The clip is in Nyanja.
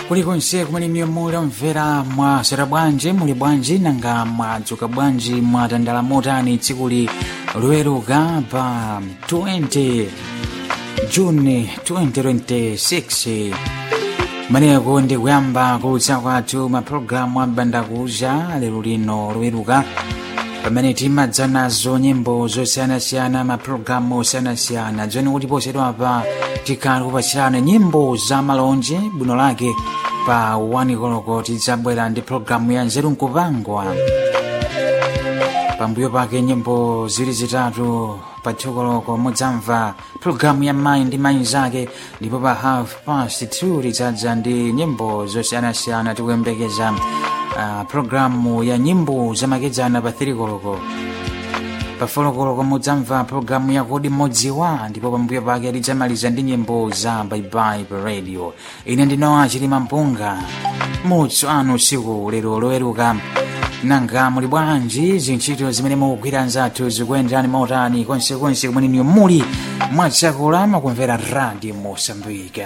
kulikonse kumene muli omvera mwasera bwanji muli bwanji nanga mwadzuka bwanji mwatandala motani tsikuli loweruka pa 20 juni 2026 maneko ndi kuyamba kulutsa kwathu mapulogalamu ambandakucha lero lino loweruka pamene timadza nazo nyimbo zosiyanasiyana mapulogalamu osiyanasiyana dzoni kuti posedwapa tikhala kupatsirana nyimbo za malonje bwino lake pa wani koloko tidzabwera ndi pulogalamu ya nzeru nkupangwa pambuyo pake nyimbo zili zitatu pa thukoloko mudzamva pulogalamu ya mayi ndi mayi zake ndipo pa half past 2 tidzadza ndi nyimbo zosiyanasiyana tikuyembekeza uh, pulogalamu ya nyimbo zamakedzana pa 3 koloko pa folokoloko mudzamva pulogalamu ya kodi modziwa ndipo pambuyo pake tidzamaliza ndi nyimbo za baibai pa radio ine ndinowa chilima mpunga mutso anu usiku lero loweruka nanga muli bwanji zintchito zimene mukugwira nzathu zikuyenderani mautani konsekonse kumene niyo muli mwadzakula makumvera radio mosambika